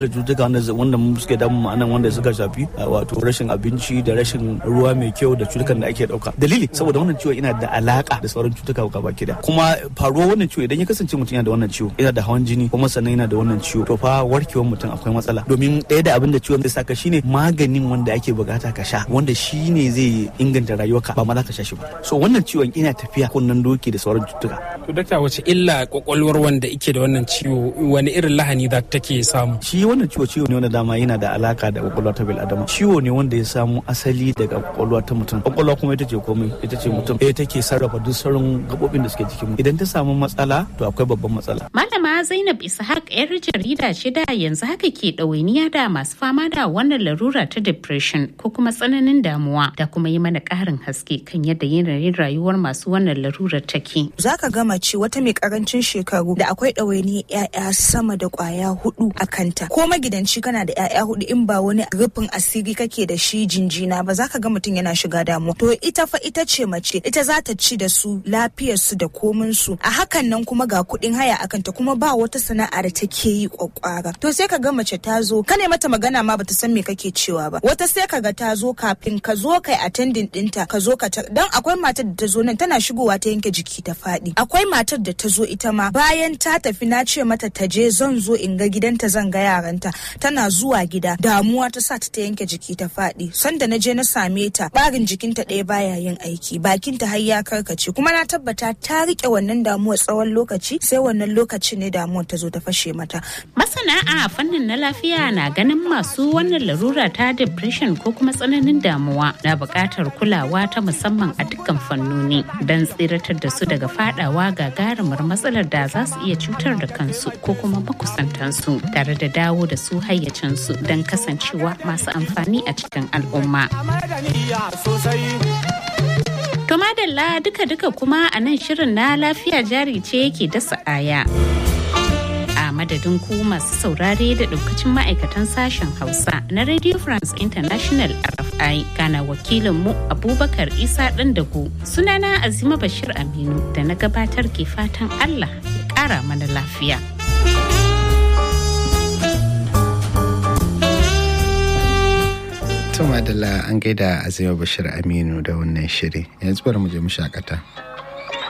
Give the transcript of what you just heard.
da cututtuka wanda suke damu ma'anan wanda suka shafi wato rashin abinci da rashin ruwa mai kyau da cutukan da ake dauka dalili saboda wannan ciwo yana da alaka da sauran cutuka gaba ki da kuma faruwar wannan ciwo idan ya kasance mutum yana da wannan ciwo yana da hawan jini kuma sannan yana da wannan ciwo to fa warkewar mutum akwai matsala domin ɗaya da abin da ciwon zai saka shine maganin wanda ake bukata ka sha wanda shine zai inganta rayuwarka ba ma za ka sha shi ba so wannan ciwon ina tafiya kunnan doki da sauran cututtuka to dakta wace illa kwakwalwar wanda yake da wannan ciwo wani irin lahani za take samu shi wannan ciwo ciwo ne wanda dama yana da alaka da kwakwalwa ta bil'adama ciwo ne wanda ya samu asali daga kwakwalwa ta mutum kwakwalwa kuma ita ce komai ita ce mutum ita take sarrafa duk sauran gabobin da suke jikin mu idan ta samu matsala to akwai babban matsala malama zainab ishaq yar jarida ce da yanzu haka ke ɗawainiya da masu fama da wannan larura ta depression ko kuma tsananin damuwa da kuma yi mana ƙarin haske kan yadda yanayin rayuwar masu wannan larurar take zaka gama ce wata mai karancin shekaru da akwai ɗawainiyar 'ya'ya sama da kwaya hudu a kanta ko magidanci kana da 'ya'ya hudu in ba wani rufin asiri kake da shi jinjina ba za ka ga mutum yana shiga damuwa to ita fa ita ce mace ita za ta ci da su lafiyar su da komin su a hakan nan kuma ga kuɗin haya a kanta kuma ba wata sana'a da take yi kwakwara to sai ka ga mace ta zo ka ne mata magana ma bata san me kake cewa ba wata sai ka ga ta zo kafin ka zo kai attending dinta ka zo ka ta dan akwai matar da ta zo nan tana shigowa ta yanke jiki ta faɗi akwai matar da ta zo ita ma bayan ta tafi na ce mata ta je zan zo in ga gidanta zan ga yaranta tana zuwa gida damuwa ta sa ta ta yanke jiki ta faɗi sanda na je na same ta barin jikinta ɗaya baya yin aiki bakinta har ya karkace kuma na tabbata ta rike wannan damuwa tsawon lokaci sai wannan lokacin ne damuwar ta zo ta fashe mata masana a fannin na lafiya na ganin masu wannan larura ta depression ko kuma tsananin damuwa na buƙatar kulawa ta musamman a dukkan fannoni don tsiratar da su daga fadawa gagarumar matsalar da za su iya cutar da kansu ko kuma makusantansu tare da dawo da su hayyacinsu don kasancewa masu amfani a cikin al'umma. To madalla duka-duka kuma a nan shirin na lafiya jari ce yake dasa aya. A madadin ku masu saurare da daukacin ma'aikatan sashen Hausa na Radio France International RFI gana wakilinmu Abubakar Isa Dandago sunana Azima Bashir Aminu da na gabatar ke fatan Allah ya ƙara mana lafiya. Tuma da an gaida Azima Bashir Aminu da wannan shiri yanzu bari mu je mu shakata.